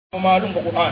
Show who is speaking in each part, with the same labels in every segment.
Speaker 1: ومعلوم بالقرآن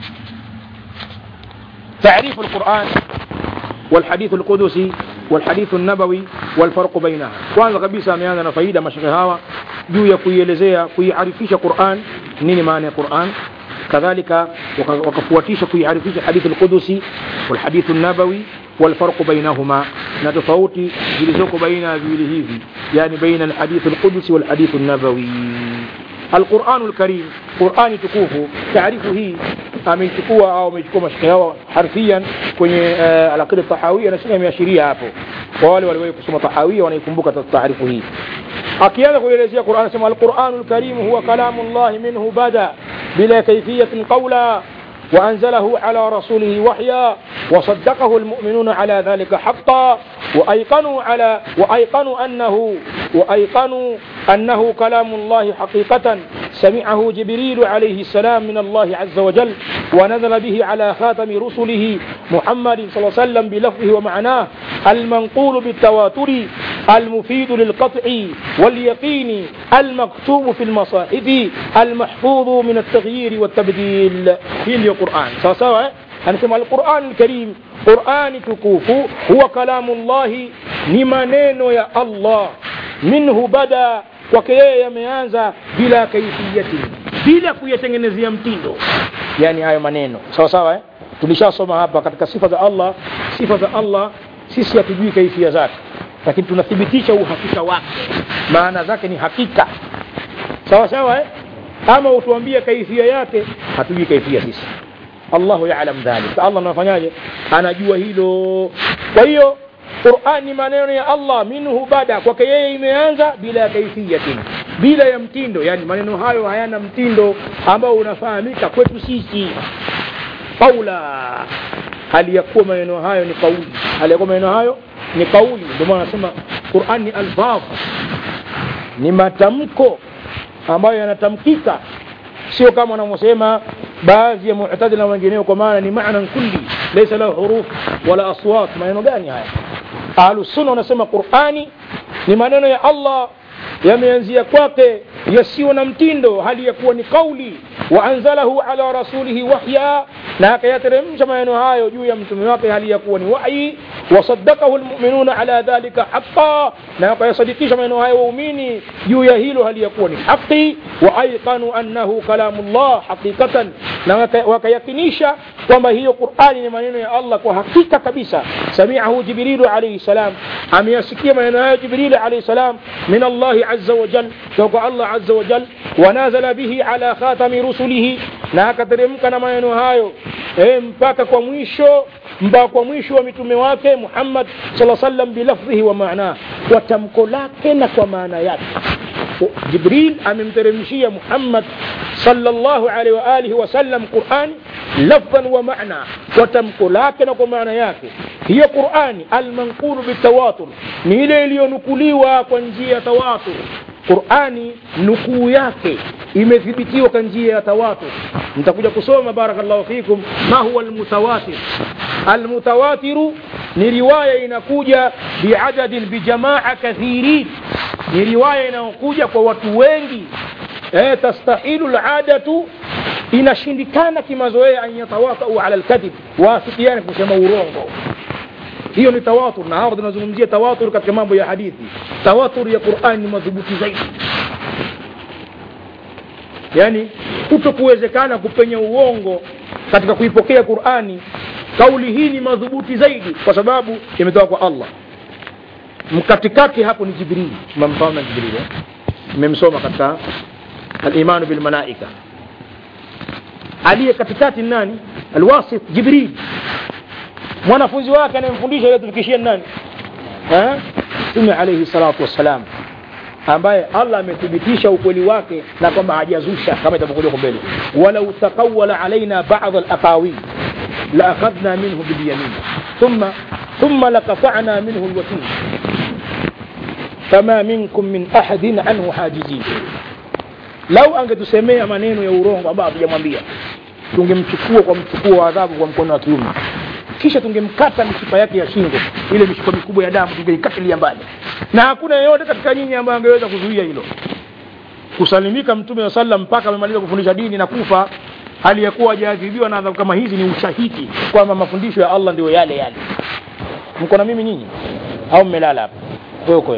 Speaker 1: تعريف القرآن والحديث القدسي والحديث النبوي والفرق بينها kwanza kabisa ameanza na faida mashekhe hawa juu ya kuielezea kuiarifisha Qur'an nini maana ya Qur'an kadhalika wakafuatisha kuiarifisha hadithi al-Qudusi wal hadith an-nabawi wal farq bainahuma na tofauti zilizoko baina ya viwili hivi yani baina al-hadith al-Qudusi wal hadith an-nabawi القرآن الكريم قرآن tukufu taarifu hii ameichukua au ameichukua mashika yao harfian kwenye uh, alaqida tahawia na shika imeashiria hapo kwa wale waliwahi kusoma tahawia wanaikumbuka taarifu hii akianza kuelezea Qur'an anasema al-Qur'anul Karim huwa kalamu Allah minhu bada bila kayfiyatin qawla وأنزله على رسوله وحيا وصدقه المؤمنون على ذلك حقا وأيقنوا على وأيقنوا أنه وأيقنوا أنه كلام الله حقيقة سمعه جبريل عليه السلام من الله عز وجل ونزل به على خاتم رسله محمد صلى الله عليه وسلم بلفظه ومعناه المنقول بالتواتر المفيد للقطع واليقين المكتوب في المصاحف المحفوظ من التغيير والتبديل في القرآن سواء سواء anasema alquran lkarim qurani tukufu huwa kalamu llahi ni maneno ya allah minhu bada kwake yeye yameanza bila kaifiyati bila kuyatengenezea mtindo yani hayo maneno sawa sawa eh? tulishasoma hapa katika sifa za allah sifa za allah sisi hatujui kaifia zake lakini tunathibitisha uhakika wake maana zake ni hakika sawa sawa eh? ama utuambie kaifia yake hatujui kaifia sisi Allahu ya'lam dhalik. Allah anafanyaje? Anajua hilo. Kwa hiyo Qur'an ni maneno ya Allah minhu bada, kwake yeye imeanza bila kaifiyatin, bila ya mtindo. Yani maneno hayo hayana mtindo ambao unafahamika kwetu sisi. Qaula, hali ya kuwa maneno hayo ni kauli, hali ya kuwa maneno hayo ni kauli. Ndio maana nasema Qur'an ni alfaz, ni matamko ambayo yanatamkika, sio kama wanavyosema baadhi ya mu'tazila na wengineo kwa maana ni maana kulli laysa lahu huruf wala aswat maneno gani haya ahlu sunna wanasema qurani ni maneno ya allah yameanzia kwake yasiyo na mtindo hali ya kuwa ni kauli wa anzalahu ala rasulihi wahya na akayateremsha maneno hayo juu ya mtume wake hali ya kuwa ni wahyi wasaddaqahu almu'minuna ala dhalika haqqan na akayasadikisha maneno hayo waumini juu ya hilo hali ya kuwa ni haki wa aiqanu annahu kalamullah haqiqatan na wakayakinisha kwamba hiyo Qur'ani ni maneno ya Allah kwa hakika kabisa sami'ahu Jibrilu alayhi salam ameyasikia maneno hayo Jibril alayhi salam min Allah azza wa jal kutoka Allah azza wa jal wa nazala bihi ala khatami rusulihi na akateremka na maneno hayo eh, mpaka kwa mwisho mpaka kwa mwisho wa mitume wake Muhammad sallallahu alaihi wasallam bilafdhihi wa maana kwa tamko lake na kwa maana yake Jibril amemteremshia Muhammad sallallahu alaihi wa alihi wasallam Qur'an lafdhan wa maana kwa tamko lake na kwa maana yake hiyo Qur'ani almanqulu bitawatur ni ile iliyonukuliwa kwa njia ya tawatur Qur'ani nukuu yake imethibitiwa kwa njia ya tawatur nitakuja kusoma barakallahu fikum ma huwa almutawatir almutawatiru ni riwaya inakuja biadadin bijamaa kathirin ni riwaya inayokuja kwa watu wengi eh, tastahilu aladatu inashindikana kimazoea an yatawatau ala alkadhib waafikiane kusema urongo hiyo ni tawatur na hapa tunazungumzia tawatur katika mambo ya hadithi tawatur ya Qur'an ni madhubuti zaidi yani kutokuwezekana kupenya uongo katika kuipokea Qur'ani kauli hii ni madhubuti zaidi kwa sababu imetoka kwa Allah mkatikati hapo ni Jibril mmemfahamu Jibril mmemsoma katika al-iman bil malaika aliye katikati nani alwasit Jibril mwanafunzi wake anayemfundisha ile tufikishie nani eh Mtume alayhi salatu wassalam ambaye Allah amethibitisha ukweli wake na kwamba hajazusha kama itapokuja huko mbele walau taqawwala alaina ba'd al-aqawil la akhadna minhu bil yamin thumma thumma laqata'na minhu al-watin fama minkum min ahadin anhu hajizin lau angetusemea maneno ya urongo ambayo hatujamwambia tungemchukua kwa mchukuo wa adhabu kwa mkono wa kiume kisha tungemkata mishipa yake ya shingo ile mishipa mikubwa ya damu tungeikatilia mbali na hakuna yeyote katika nyinyi ambaye angeweza kuzuia hilo kusalimika mtume wa sallam mpaka amemaliza kufundisha dini na kufa hali ya kuwa hajaadhibiwa na adhabu kama hizi ni ushahidi kwamba mafundisho ya allah ndio yale yale mko na mimi nyinyi au mmelala hapa wewe uko wewe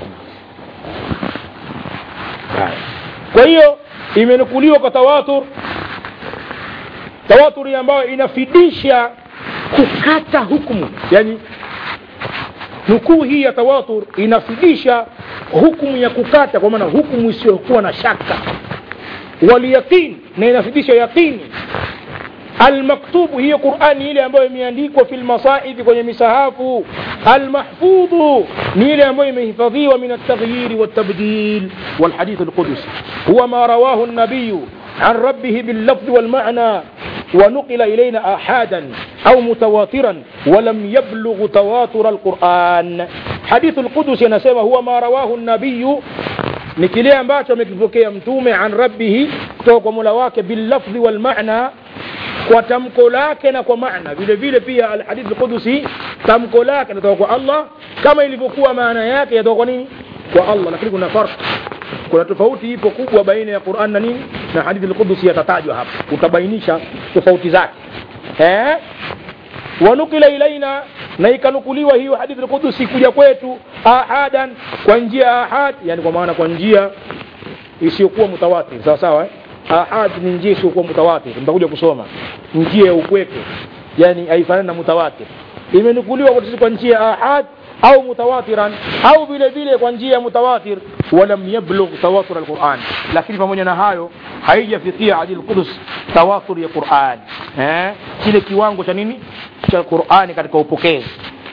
Speaker 1: Haya. kwa hiyo imenukuliwa kwa tawatur tawaturi ambayo inafidisha kukata hukumu yani nukuu hii ya tawatur inafidisha hukumu ya kukata kwa maana hukumu isiyokuwa na shaka walyaqin na inafidisha yaqini almaktubu hiyo qurani ile ambayo imeandikwa fi lmasaifi kwenye misahafu almahfudhu ni ile ambayo imehifadhiwa min altaghyiri waltabdil walhadith alqudusi huwa ma rawahu nabiyu عن ربه باللفظ والمعنى ونقل إلينا آحادا أو متواترا ولم يبلغ تواتر القرآن حديث القدس ينسمى هو ما رواه النبي ni kile ambacho amekipokea mtume an rabbihi kutoka kwa mola wake billafdhi walmana kwa tamko lake na kwa maana vile vile pia alhadithi lqudusi tamko lake natoka kwa allah kama ilivyokuwa maana yake yatoka kwa nini kwa allah lakini kuna farq kuna tofauti ipo kubwa baina ya quran na nini na hadithi lqudusi yatatajwa hapa utabainisha tofauti zake eh? wanukila ilaina na ikanukuliwa hiyo hadithi lqudusi kuja kwetu ahadan kwa njia ya ahad yani kwa maana kwa njia isiyokuwa mutawatir sawa sawa eh? ahad ni njia isiyokuwa mutawatir mtakuja kusoma njia ya upweke yani haifanani na mutawatir imenukuliwa kwa kwa njia ya ahad au mutawatiran au vile vile kwa njia ya mutawatir walam yablugh tawatur alquran lakini pamoja na hayo haijafikia hadi alqudus tawatur ya quran eh kile kiwango cha nini cha qurani katika upokezi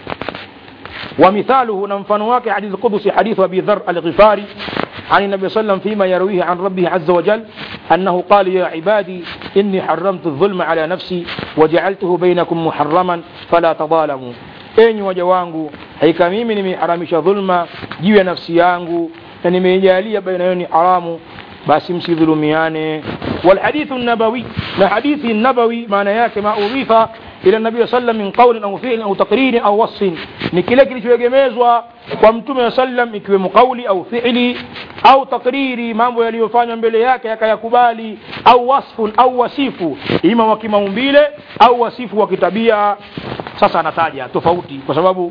Speaker 1: ومثاله نمفن واقع حديث القدس حديث أبي ذر الغفاري عن النبي صلى الله عليه وسلم فيما يرويه عن ربه عز وجل أنه قال يا عبادي إني حرمت الظلم على نفسي وجعلته بينكم محرما فلا تظالموا enyi waja wangu hakika mimi nimeharamisha dhulma juu ya nafsi yangu na nimeijalia baina yao ni haramu basi msidhulumiane walhadithu nabawi na hadithi nabawi maana yake ma udhifa ila nabii sallam min qawlin au fi'lin au taqririn au wasfin ni kile kilichoegemezwa kwa mtume wa sallam ikiwemo kauli au fi'li au takriri mambo yaliyofanywa mbele yake yakayakubali au wasfun au wasifu ima wa kimaumbile au wasifu wa kitabia sasa anataja tofauti kwa sababu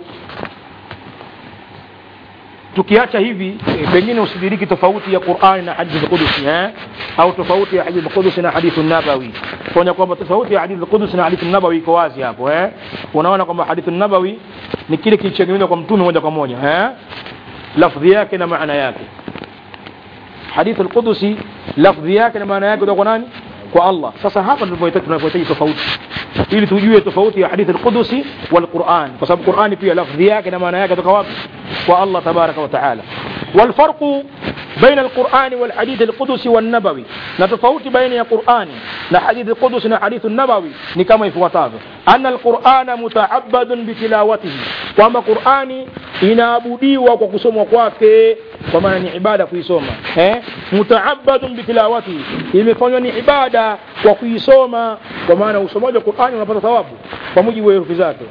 Speaker 1: tukiacha hivi e, pengine usidiriki tofauti ya Qur'ani na hadithi al-Qudsi eh au tofauti ya hadithi al-Qudsi na hadithi an-Nabawi kuona kwamba tofauti ya hadithi al-Qudsi na hadithi an-Nabawi iko wazi hapo eh unaona kwamba hadithi an-Nabawi ni kile kilichogemewa kwa mtume moja kwa moja eh lafdhi yake na maana yake hadithi al-Qudsi lafdhi yake na maana yake kutoka kwa nani kwa Allah sasa hapa ndipo tunapohitaji tofauti ili tujue tofauti ya hadithi al-Qudusi wal Qur'an kwa sababu Qur'ani pia lafdhi yake na maana yake kutoka wapi kwa Allah tabaraka wa taala wal farqu بين القرآن والحديث القدسي والنبوي نتفوت بين القرآن لحديث القدس وحديث النبوي نكما يفوتافه أن القرآن متعبد بتلاوته وما قرآن inaabudiwa kwa kusomwa kwake kwa maana ni ibada kuisoma eh? mutaabadun bitilawati imefanywa ni ibada kwa kuisoma kwa maana usomaji wa qurani unapata thawabu kwa mujibu wa herufi zake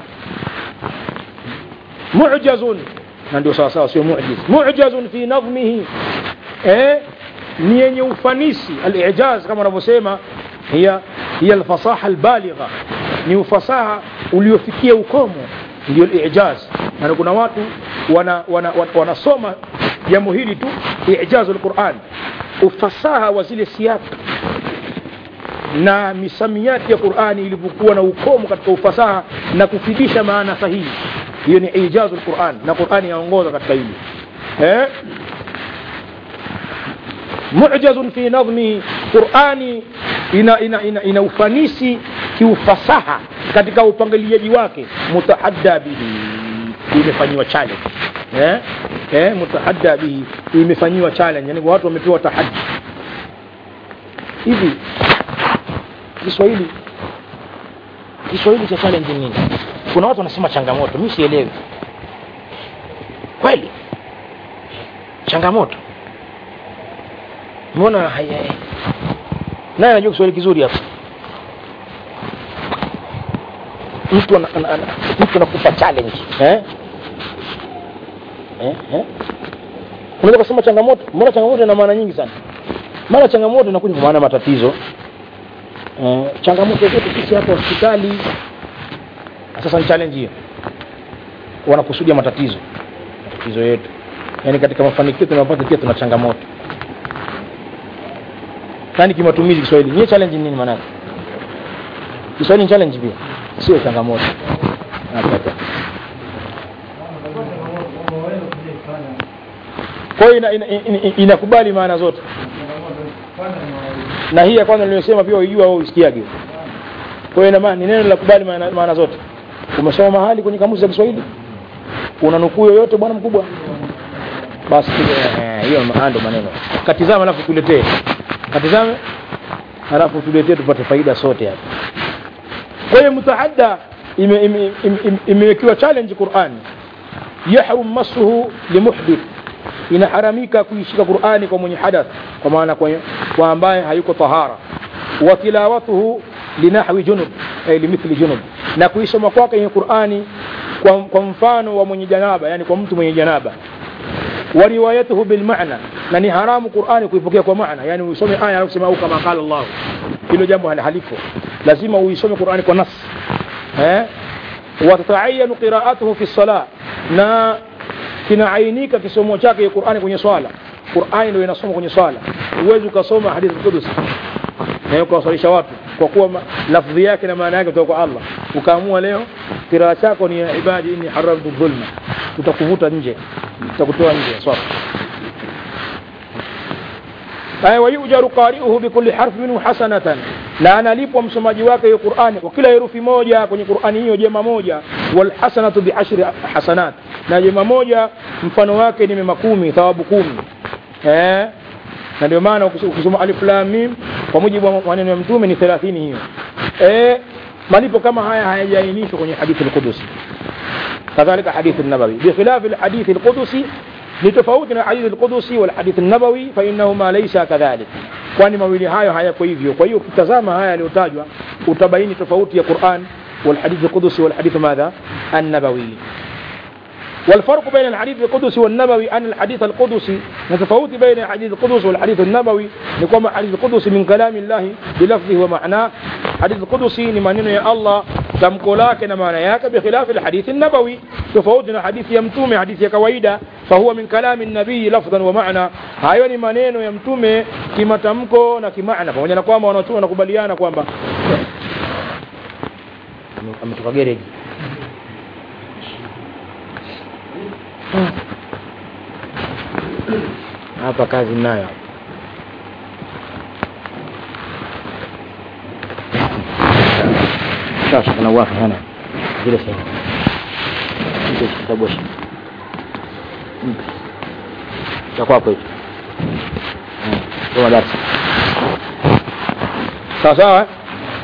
Speaker 1: mujazun na ndio sawasawa sio mujiz mujazun fi nadhmihi eh? ni yenye ufanisi alijaz kama wanavyosema hiya hiya alfasaha albaligha ni ufasaha uliofikia ukomo ndio ijaz na kuna watu wana, wana, wana, wanasoma jambo hili tu ijazu alquran ufasaha wa zile siaka na misamiati ya qurani ilivyokuwa na ukomo katika ufasaha na kufidisha maana sahihi hiyo ni ijazu alquran na qurani yaongoza katika hili eh mujazun fi nadhmi qurani ina, ina, ina, ina ufanisi kiufasaha katika upangiliaji wake mutahadda bihi imefanyiwa challenge eh eh mutahadda bihi imefanyiwa challenge yani watu wamepewa tahaddi hivi Kiswahili Kiswahili cha challenge ni nini kuna watu wanasema changamoto mimi sielewi kweli changamoto mbona haya naye anajua Kiswahili kizuri hapa mtu ana, ana, ana, mtu anakupa challenge eh eh eh unaweza kusema changamoto mbona changamoto ina maana nyingi sana maana changamoto inakuja kwa maana matatizo eh, changamoto zetu sisi hapa hospitali sasa ni challenge hiyo wanakusudia matatizo matatizo yetu yaani katika mafanikio tunapata pia tuna changamoto yani kimatumizi kiswahili nyie challenge ni nini maanake kiswahili ni challenge pia sio changamoto Hapa. kwa hiyo ina- ina- ina- inakubali maana zote na hii ya kwanza niliyosema pia uijua au usikiage kwa hiyo ina maana ni neno la kubali maana, maana zote umesoma mahali kwenye kamusi za Kiswahili una nukuu yoyote bwana mkubwa basi eh, hiyo maana ndo maneno katizama alafu tuletee katizame alafu tuletee tupate faida sote hapa kwa hiyo mutahadda imewekiwa ime, ime, ime, imewekewa challenge Qur'ani yahrum masuhu limuhdith inaharamika kuishika Qur'ani kwa mwenye hadath kwa maana kwa, kwa ambaye hayuko tahara wa tilawatuhu linahwi junub ay limithli junub na kuisoma kwake kwenye Qur'ani kwa, kwa mfano wa mwenye janaba yani kwa mtu mwenye janaba wa riwayatuhu bil maana na ni haramu Qur'ani kuipokea kwa maana yani uisome aya alafu sema au kama qala Allah hilo jambo hal- halipo lazima uisome Qur'ani kwa nas eh wa tatayanu qira'atuhu fi salah na kinaainika kisomo chake Qur'ani kwenye swala Qur'ani ndio inasoma kwenye swala huwezi ukasoma hadithi qudus na ukawasalisha watu kwa kuwa ma- lafdhi yake na maana yake kutoka kwa Allah ukaamua leo kiraa chako ni ya ibadi inni haramtu dhulma tutakuvuta nje tutakutoa nje swala aya wayujaru qari'uhu bikulli harfi minhu hasanatan na analipwa msomaji wake hiyo Qur'ani kwa kila herufi moja kwenye Qur'ani hiyo jema moja wal hasanatu bi ashri hasanat na jema moja mfano wake ni mema kumi thawabu kumi eh na ndio maana ukis- ukisoma alif lam mim kwa mujibu wa maneno ya mtume ni 30 hiyo eh malipo kama haya hayajaainishwa kwenye hadithi al-Qudusi كذلك حديث النبوي بخلاف الحديث القدسي لتفاوتنا الحديث القدسي والحديث النبوي فإنهما ليس كذلك kwani mawili hayo hayako hivyo kwa hiyo ukitazama haya yaliyotajwa utabaini tofauti ya Qur'an والحديث القدسي والحديث ماذا النبوي والفرق بين الحديث القدسي والنبوي أن الحديث القدسي نتفاوت بين الحديث القدسي والحديث النبوي نقوم الحديث القدسي من كلام الله بلفظه ومعناه حديث القدسي ni maneno ya Allah tamko lake na maana yake bikhilafi alhadith an-nabawi tofauti na hadithi ya mtume hadithi ya kawaida fahuwa min kalami nabii lafdhan wa maana hayo ni maneno ya mtume kimatamko na kimaana pamoja na kwamba wanachuo wanakubaliana kwamba ametoka gereji hapa kazi nayo sasa kuna wapi hana vile sasa hicho kitabu hicho cha kwako hicho kama darasa sawa sawa eh?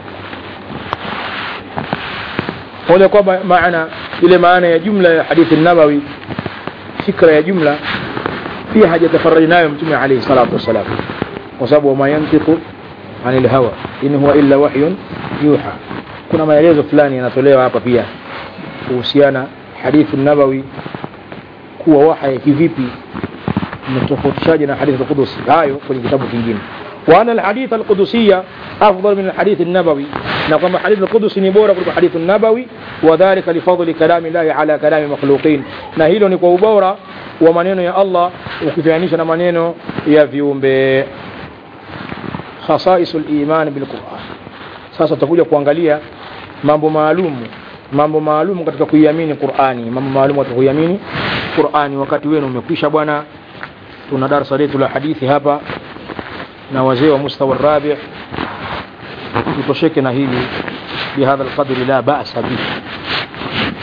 Speaker 1: moja kwamba maana ile maana ya jumla ya hadithi nabawi fikra ya jumla pia hajatafarraji nayo mtume alayhi salatu wassalam kwa sababu wama yantiqu anil hawa in huwa illa wahyun yuha kuna maelezo fulani yanatolewa hapa pia kuhusiana hadithi nabawi kuwa wahaya kivipi mtofautishaje na hadithi al-Qudusi hayo kwenye kitabu kingine wa ana al-hadith al-qudusiyya afdal min al-hadith an-nabawi na kwamba hadith al-Qudusi ni bora kuliko hadith an-nabawi wa dhalika li fadli kalami Allah ala kalami makhluqin na hilo ni kwa ubora wa maneno ya Allah ukifanisha na maneno ya viumbe khasaisul iman bil Qur'an sasa tutakuja kuangalia mambo maalum mambo maalum katika kuiamini Qur'ani mambo maalum katika kuiamini Qur'ani wakati wenu umekwisha bwana tuna darasa letu la hadithi hapa na wazee wa mustawa rabi tutosheke na hili bihadha alqadri la ba'sa bihi